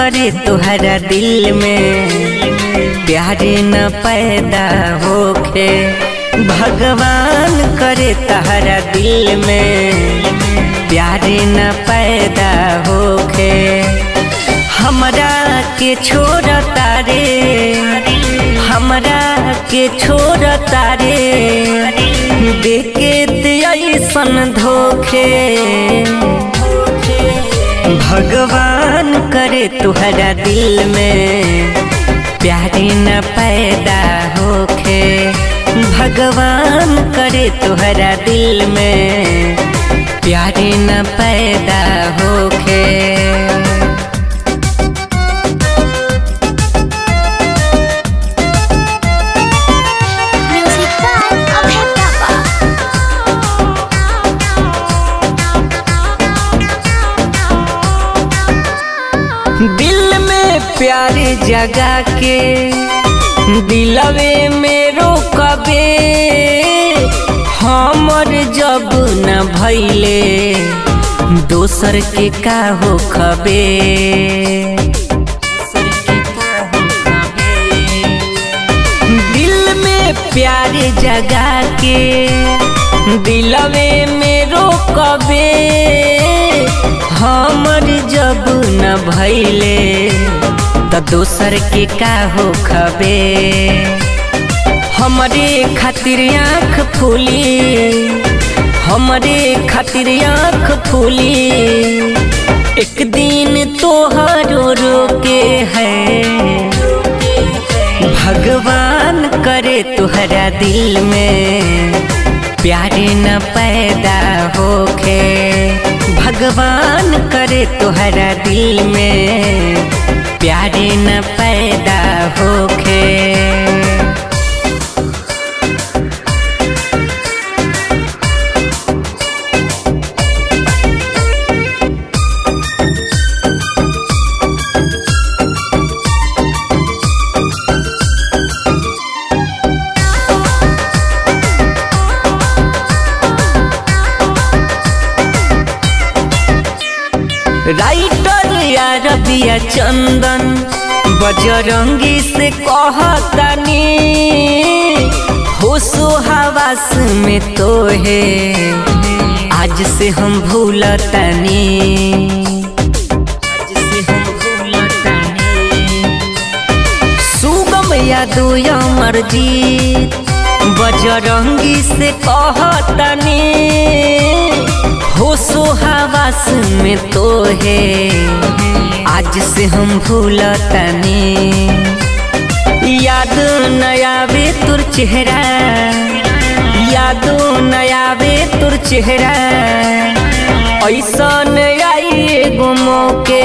करे तुहरा दिल में प्यार न पैदा होखे भगवान करे तहरा दिल में प्यार न पैदा होखे हमरा के छोड़ तारे हमरा के छोड़ तारे देखे ऐसन धोखे भगवान करे तुहरा दिल में प्यार न पैदा होखे भगवान करे तुहरा दिल में प्यार न पैदा होखे Music by Abhay Papa. दिल में प्यार जगा के दिलवे में रोकबे हमर जब न भैले दोसर के का हो खबे दिल में प्यार जगा के दिलवे में रोकबे हमर जब न भैले त दोसर के का हो खबे हमरे खातिर आँख फूली हमरे खातिर आँख फूली एक दिन तोहरो रोके है भगवान करे तुहरा दिल में प्यार न पैदा होखे भगवान करे तुहरा दिल में प्यार न पैदा होखे राइटर या रबिया चंदन बजरंगी से कहतनी होशो हवास में तो है आज से हम भूलतनी आज से हम भूलतनी सुगम यादव अमर जीत बजरंगी से कहतनी होशो हवास में तो है आज से हम भूलतनी याद नयावे तुर चेहरा याद नयावे तुर चेहरा ऐसा आई गुमो के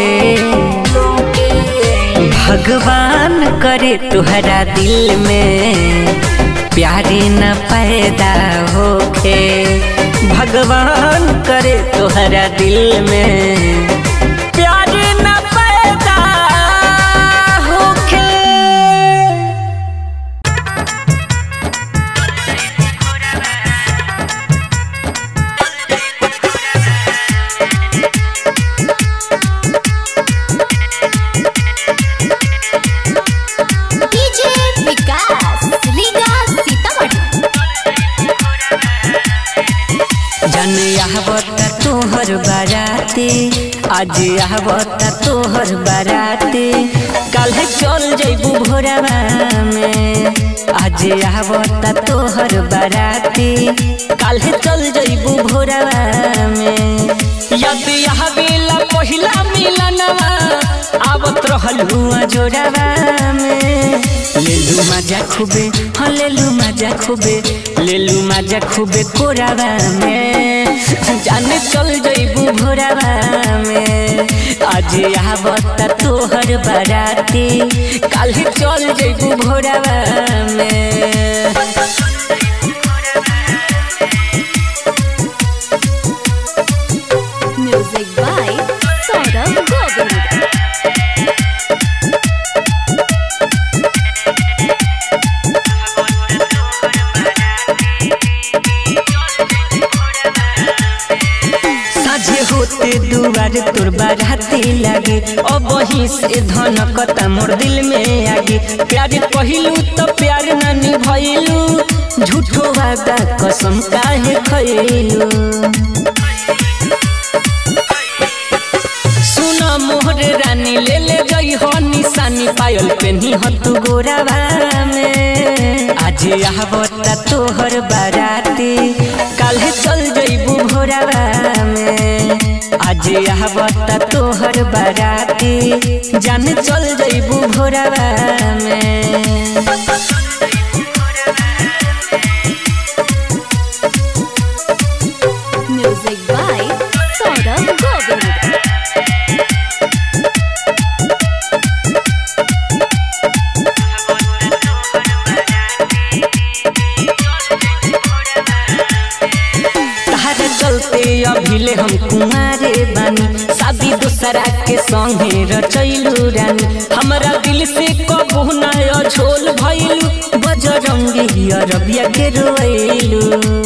भगवान करे तुहरा दिल में प्यार न पैदा होखे भगवान करे तुहरा दिल में प्यार न पैदा होखे DJ विकास लीगा सीतामढ़ी जन आवता तोहर बाराते आज आवता तोहर बाराते कल चल जैबू भोरवा में आज आवता तोहर बाराते कल चल जैबू भोरवा में यद आवेला पहिला मिलनवा आवत रहलू जोड़वा में लेलू मजा खूबे हाँ लेलू मजा खूबे लेलू मजा खूबे कोरावा में जाने चल जइबू भोरावा में आज आवत तोहर बाराती काल चल जइबू भोरावा में म्यूजिक बाय सौरभ गोविंद साझे होते के दुआर तोर बाराती लागे अब वहीं से धनकता मोर दिल में आगे प्यार कहिलू तो प्यार ना निभैलू झूठो वादा कसम काहे खैलू सुना मोहर रानी ले ले गई हो निशानी पायल पेनी हो तू गोरावा में आज आवता तोहर बाराती काल्हे चल जइबू भोरावा में आज आवता तोहर बाराती जान चल जइबू भोरावा में Music by Saurabh Govind. तहरा चलते अभिले हम कुमारे बानी शादी दूसरा के संगे रचैलू रानी हमरा दिल से कबू नया झोल भइलू बजरंगी अरबिया के रोइलू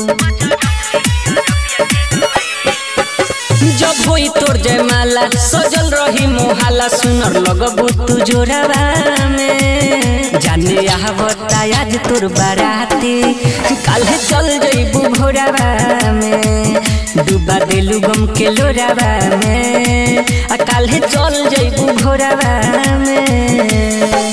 जब होई तोर जयमाला सजल रही मोहाला सुनर लगबू तू जोरावा में जाने आवता आज तोर बाराती काल्हे चल जइबू भोरावा में डूबा देलू गम के लोरावा में आ काल्हे चल जइबू भोरावा में